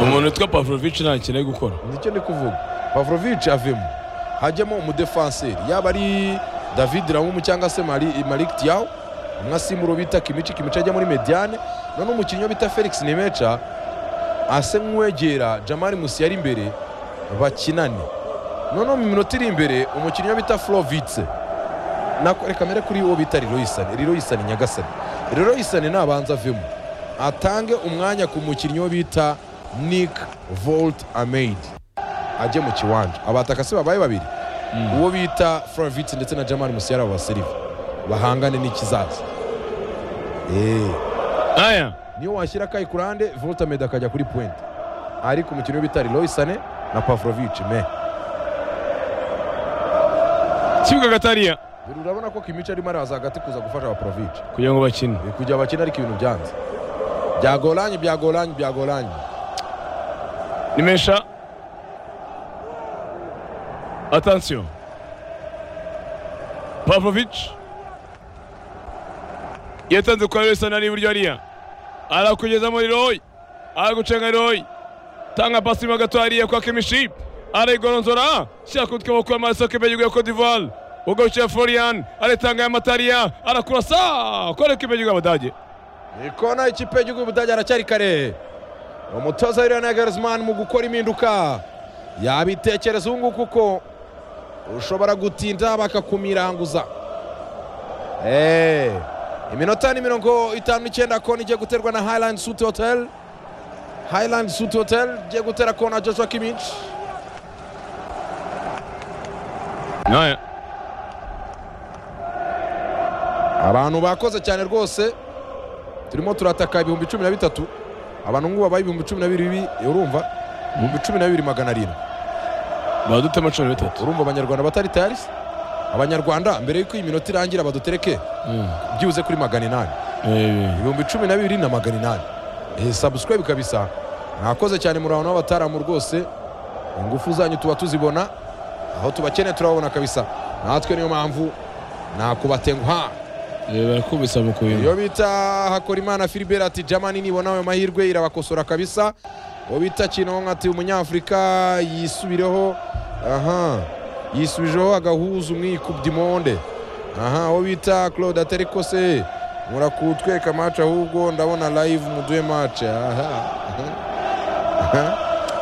umuntu witwa pavlovic nta kintu ari gukora nicyo ni kuvuga pavlovic avemo hajyamo umudefanseri yaba ari david ramumu cyangwa se malik tiyawu umwe asimura bita kimici kimici ajya muri mediane none umukinnyi bita felix nimeca ase nk'uwegera jamari musi yari imbere bakinane noneho mu minota iri imbere umukinnyi bita furovitse reka mbere kuri uwo bita riroyisani riroyisani nyagasani riroyisani nabanza avemo atange umwanya ku mukinnyi wo bita nick volt ameyidi ajye mu kiwanja abatakasi babaye babiri uwo bita furovitse ndetse na jamari musi yari abasiriva bahangane n'ikizaza aya niyo washyira akayi ku ruhande voltamed akajya kuri puwenti ariko umukino bita riroyisane na pavlovic me kibuga gatariya dore urabona ko kimico arimo araza hagati kuza gufasha abaporovic kugira ngo bakine kugira bakina ariko ibintu byanze byagoranye byagoranye byagoranye nimesha atansiyo pavlovic yatanze kwa riroyisane ari iburyo hariya arakugeza muri royi aragucenga royi tanga pasi mo gato hariya kwa kimishi arayigoronzora shyira ku tw'amaboko y'amaraso kebe yiguye ko divari ugarukira florian aritanga y'amatariya arakurasa kore kebe yiguye abadage ikona ikipe y'igihugu y'ubudage aracyari kare umutoza w'iriya nagarizimani mu gukora impinduka yabitekereza ubu ngubu kuko ushobora gutinda bakakumiranguza eee iminota ni mirongo itanu n'icyenda kona igiye guterwa na hayilandi suti hoteli hayilandi suti hoteli igiye gutera kona joshua kimici naya abantu bakoze cyane rwose turimo turataka ibihumbi cumi na bitatu abantu ngubu babaye ibihumbi cumi na bibiri urumva ibihumbi cumi na bibiri magana arindwi badutema cumi na bitatu urumva abanyarwanda batari tayari se abanyarwanda mbere y'uko iyi minota irangira badutereke byibuze kuri magana inani ibihumbi cumi na bibiri na magana inani Eh, subscribe kabisa mwakoze cyane muri abantu b'abataramu rwose ingufu zanyu tuba tuzibona aho tubakeneye turababona kabisa natwe niyo mpamvu nakubatenguha barakubisa mu kubintu iyo bita hakorimana filibert ati jamani nibona ayo mahirwe irabakosora kabisa uwo bita kinonko ati umunyafurika yisubireho aha yisubijeho agahuza umwikubdimonde aha uwo bita claude aterikose murakutweka mace ahubwo ndabona live muduhe mace aha aha.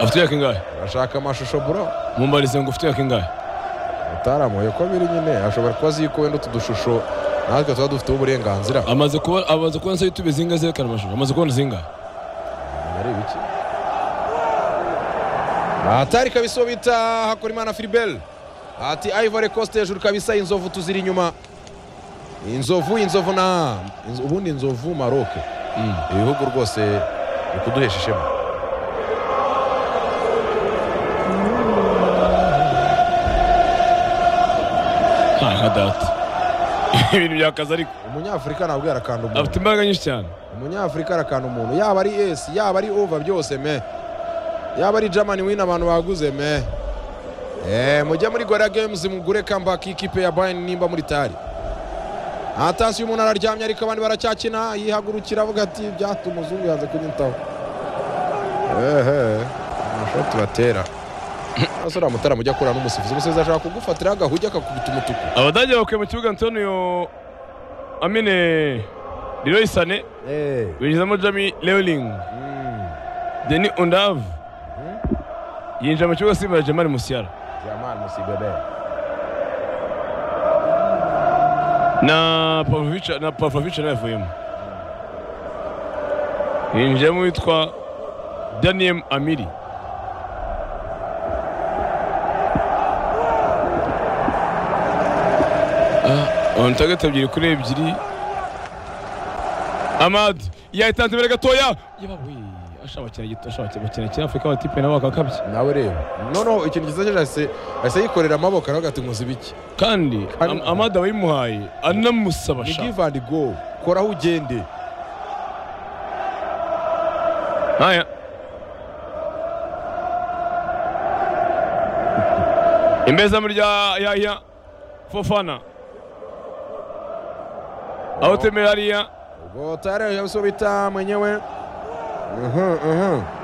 afite imyaka ingahe urashaka amashusho bro mumbarize ngo ufite imyaka ingahe utaramuye ko biri nyine ashobora kuba azi ko wenda utu dushusho natwe tuba dufiteho uburenganzira amaze kuba amaze kubona se yutube zinga zerekana amashusho amaze kubona zingahe areba iki ahatari kabisa uwo bita hakorimana filiberi ati ivory coast hejuru kabisa inzovu tuziri inyuma inzovu inzovu na inzo- ubundi inzovu maroke ibihugu rwose ni kuduhesha ishema nta nka data ibintu byakaze ariko umunyafurika ntabwo yarakanda umuntu afite imbaraga nyinshi cyane umunyafurika arakanda umuntu yaba ari esi yaba ari ova byose me yaba ari jamani wini abantu baguze me Eh, mujye muri gorira gemuzi mugure kambaki ikipe ya bayani nimba muri tari atasiyo umuntu araryamye ariko abandi baracyakina yihagurukira avuga ati byatuma umuzungu yanze kunyitaho ehe amashoti batera ese uriya mutara mujya akura n'umusifuzi umusifuzi ashaka kugufatiraho agahugi akakubita umutuku abadage bakuye mu kibuga antonio amine riroyisane Eh, binjizamo jami leoling mm, deni undav yinjira mu kibuga simba jamari musiyara Jamal Musibebe. na pavlovic na pavlovic nawe avuyemo yinjiyemo witwa daniel amiri ontagata ebyiri kuri ebyiri amad yayitanze imbere gatoya yabawe ashobakira gito ashobakira bakina kinyafurika abatipe nabo bakakabye nawe rero noneho ikintu cyiza cyo ahise ahise yikorera amaboko aravuga ati nkuzi biki kandi Kandi- Am- amad abayimuhaye anamusaba ni sha give and go koraho ugende Haya. Imbeza muri rya yahya Fofana. Aho temera hariya ubwo tayari yabuso bita mwenyewe Mhm, mhm.